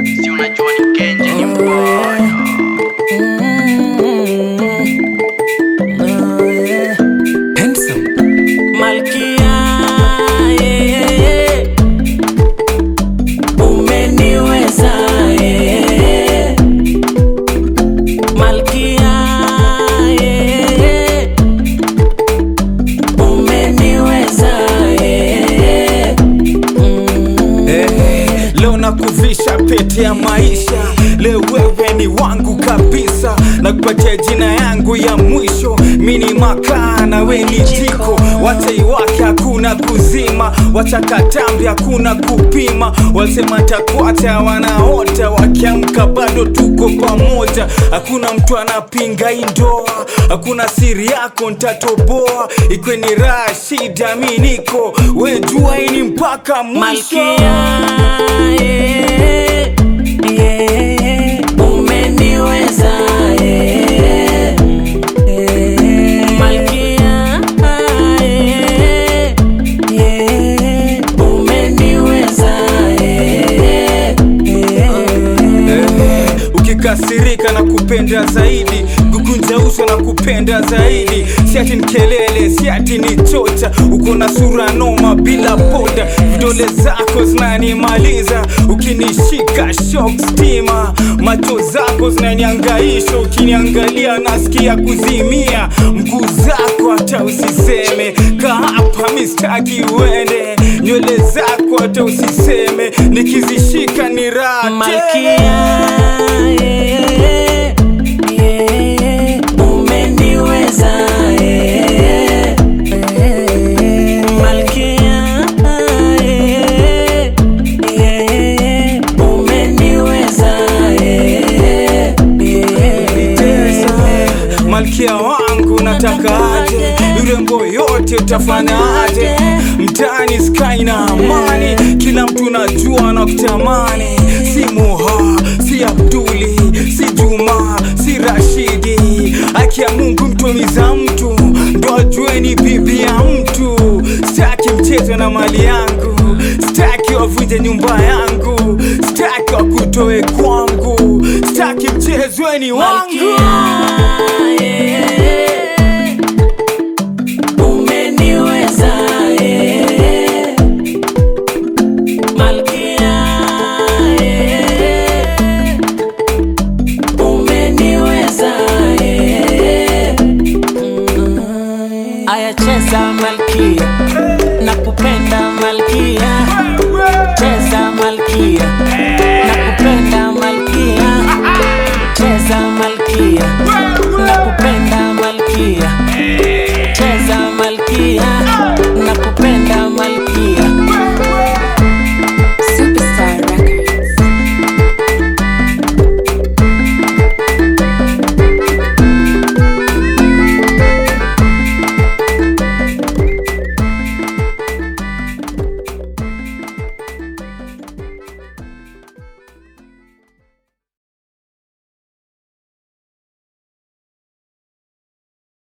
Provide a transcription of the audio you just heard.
si unajua ni Kenje ni mboyo Malkia, yeah, umeniweza yeah. Malkia, yeah, umeniweza yeah. Eh, leo nakuvisha pete ya maisha, leo wewe ni wangu kabisa, nakupatia jina yangu ya mwisho. Mini makaa na we ni jiko, wacha iwake hakuna kuzima, wacha katambi hakuna kupima. Walisema takwata wanaota, wakiamka bado tuko pamoja. Hakuna mtu anapinga hii ndoa, hakuna siri yako ntatoboa, ikwe ni raha shida, mi niko we jua hii ni mpaka mwisho. Malkia, yeah, yeah, umeniweza yeah, yeah. Malkia, yeah, yeah, umeniweza yeah, yeah. Eh, ukikasirika na kupenda zaidi kukunja uso na kupenda zaidi siati ni kelele siati ni chocha uko na sura noma bila poda vidole zako zinanimaliza ukinishika shock stima macho zako zinaniangaisha ukiniangalia nasikia kuzimia mguu zako hata usiseme ka hapa mistaki uende nywele zako hata usiseme nikizishika ni raha tele. Malkia, yeah, yeah, umeniweza yeah, yeah. Malkia, yeah, yeah, umeniweza yeah, Tesa, yeah. malkia wangu nataka aje urembo yote utafanya aje mtani sky na amani kila mtu najua na kutamani si muha si abduli si juma si rashidi aki ya mungu mtumiza mtu ndo ajue ni bibi ya mtu staki mchezo na mali yangu staki wavunje nyumba yangu staki wakutoe kwangu staki mchezweni wangu Malkia, yeah, umeniweza yeah. Malkia, yeah, umeniweza yeah. Aya cheza Malkia